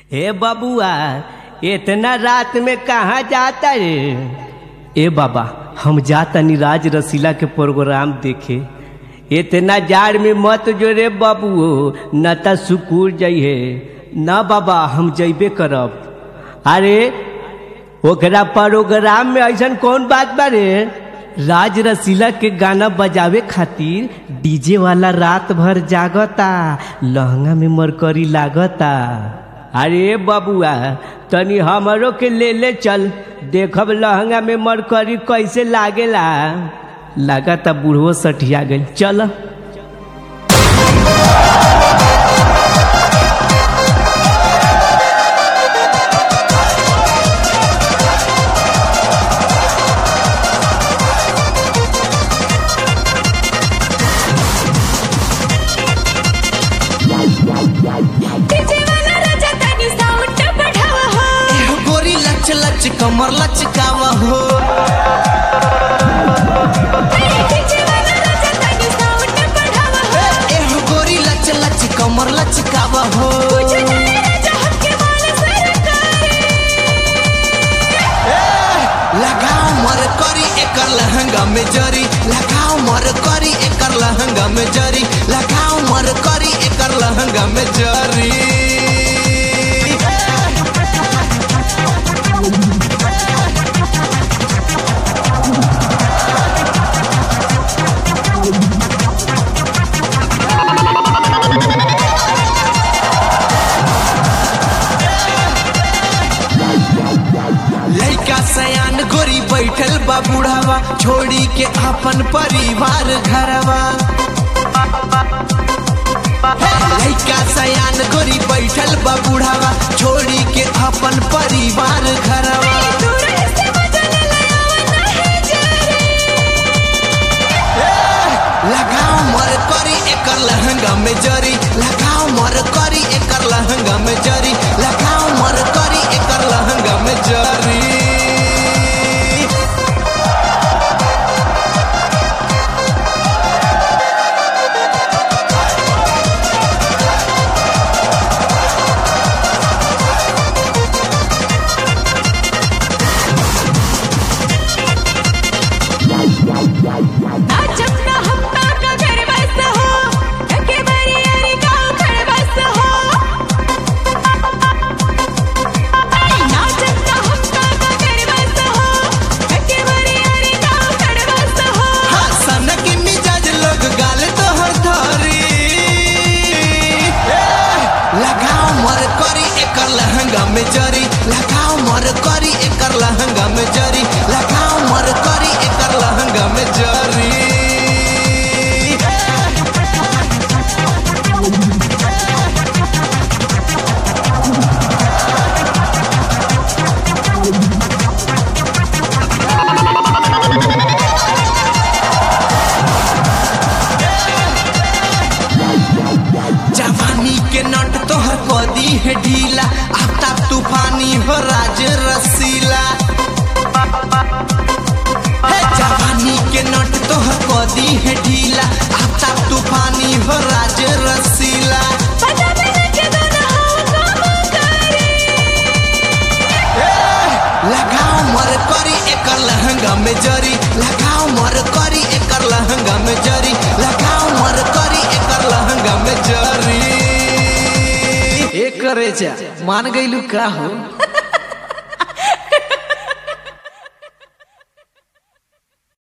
ए बबुआ इतना रात में कहाँ जाता रे ए बाबा हम जाता राज रसीला के प्रोग्राम देखे इतना जाड़ में मत जो रे बबुओ न त सुकूर जइहे न बाबा हम जइबे करब अरे ओकरा प्रोग्राम में ऐसन कौन बात बा रे राज रसीला के गाना बजावे खातिर डीजे वाला रात भर जागता लहंगा में मरकरी लागता अरे बबुआ तनी हमरो के ले ले चल देखब लहंगा में मरकरी कैसे लागेला लागता बूढ़ो सठिया गई चल डीजे वाला राजा तनी साउंड बढ़ावा हो एहो गोरी लच लच कमर लचकावा हो डीजे वाला राजा तनी साउंड बढ़ावा हो एहो गोरी लच लच कमर लचकावा हो कुछ जाने राजा हक के वाला सरकारी लगाओ मर करी एकर लहंगा में जरी लगाओ मर करी एकर लहंगा में जरी लगाओ मर करी एकर लहंगा में जरी लइका सयान गोरी बैठल बा बुढ़ावा छोड़ी के अपन परिवार घरवा लइका सयान गोरी बैठल बा बुढ़ावा छोड़ी के अपन परिवार घरवा दूर से मजा न लगावा नहीं जारी लगाओ मर करी एकर लहंगा में जरी लगाओ मर करी एकर लहंगा में जरी लगाओ मर करी एकर लहंगा में जरी नाचब ना हम का घर बस हो के बरी अरे गाँव घर बस हो नाचब ना हम का घर बस हो के बरी अरे गाँव घर बस हो हाँ, सनक मिजाज लोग गाल तोहर धरी लगाओ मर करी एकर लहंगा में जरी लगाओ मर करी एकर लहंगा में जरी लगाओ मर करी एकर लहंगा में जरी जवानी के नट तोहर कदी है ढीला आफ्ताब तूफानी हो राज रसीला हे जवानी के नट तोहर कदी है ढीला आफ्ताब तूफानी हो राज रसीला पता नहीं के दोनों हो काम करे लगाओ मर करी एकर लहंगा में जरी लगाओ मर करी एकर लहंगा में जरी लगाओ मर करी एकर लहंगा में जरी एक करे मान गईलू का हो